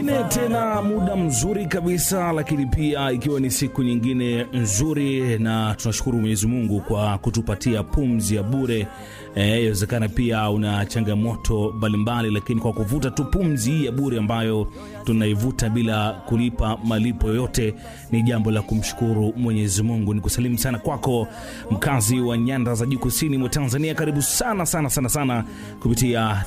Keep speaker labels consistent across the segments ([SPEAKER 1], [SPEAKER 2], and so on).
[SPEAKER 1] Ne tena muda mzuri kabisa, lakini pia ikiwa ni siku nyingine nzuri, na tunashukuru Mwenyezi Mungu kwa kutupatia pumzi ya bure. Inawezekana pia una changamoto mbalimbali, lakini kwa kuvuta tu pumzi hii ya bure ambayo tunaivuta bila kulipa malipo yoyote, ni jambo la kumshukuru Mwenyezi Mungu. Ni kusalimu sana kwako mkazi wa nyanda za juu kusini mwa Tanzania, karibu sana sana sana sana kupitia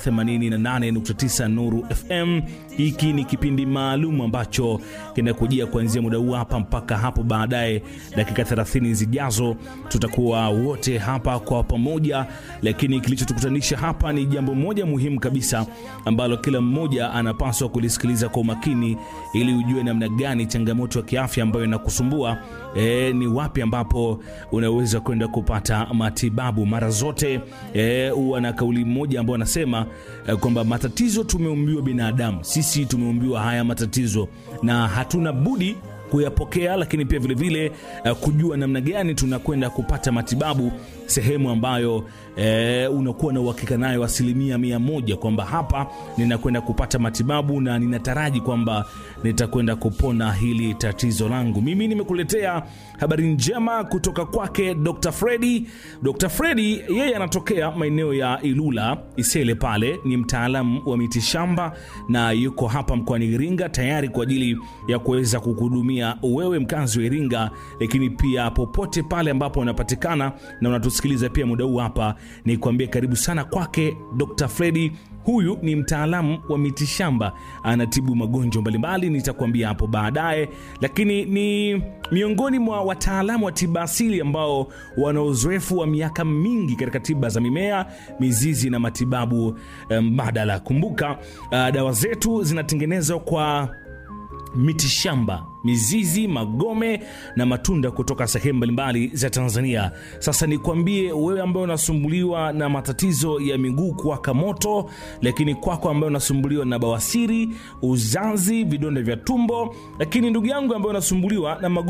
[SPEAKER 1] 88.9 Nuru FM. Hiki ni kipindi maalum ambacho kinakujia kuanzia muda huu hapa mpaka hapo baadaye, dakika 30 zijazo, tutakuwa wote hapa kwa pamoja, lakini kilichotukutanisha hapa ni jambo moja muhimu kabisa ambalo kila mmoja anapaswa kulisikiliza kwa umakini, ili ujue namna gani changamoto ya kiafya ambayo inakusumbua e, ni wapi ambapo unaweza kwenda kupata matibabu. Mara zote huwa e, na kauli moja ambayo anasema e, kwamba matatizo tumeumbiwa binadamu, sisi tumeumbiwa haya matatizo na hatuna budi kuyapokea, lakini pia vilevile vile, uh, kujua namna gani tunakwenda kupata matibabu sehemu ambayo e, unakuwa na uhakika nayo asilimia mia moja kwamba hapa ninakwenda kupata matibabu na ninataraji kwamba nitakwenda kupona hili tatizo langu. Mimi nimekuletea habari njema kutoka kwake Dr. Fredi. Dr. Fredi yeye anatokea maeneo ya Ilula Isele, pale ni mtaalamu wa mitishamba na yuko hapa mkoani Iringa tayari kwa ajili ya kuweza kukuhudumia wewe mkazi wa Iringa, lakini pia popote pale ambapo unapatikana na unatusikiliza pia muda huu hapa, ni kuambia karibu sana kwake Dr. Fredi. Huyu ni mtaalamu wa mitishamba, anatibu magonjwa mbalimbali, nitakuambia hapo baadaye, lakini ni miongoni mwa wataalamu wa tiba asili ambao wana uzoefu wa miaka mingi katika tiba za mimea, mizizi na matibabu mbadala. Kumbuka uh, dawa zetu zinatengenezwa kwa mitishamba, mizizi, magome na matunda kutoka sehemu mbalimbali za Tanzania. Sasa nikwambie wewe ambaye unasumbuliwa na matatizo ya miguu kuwaka moto, lakini kwako ambaye unasumbuliwa na bawasiri, uzazi, vidonda vya tumbo, lakini ndugu yangu ambaye unasumbuliwa na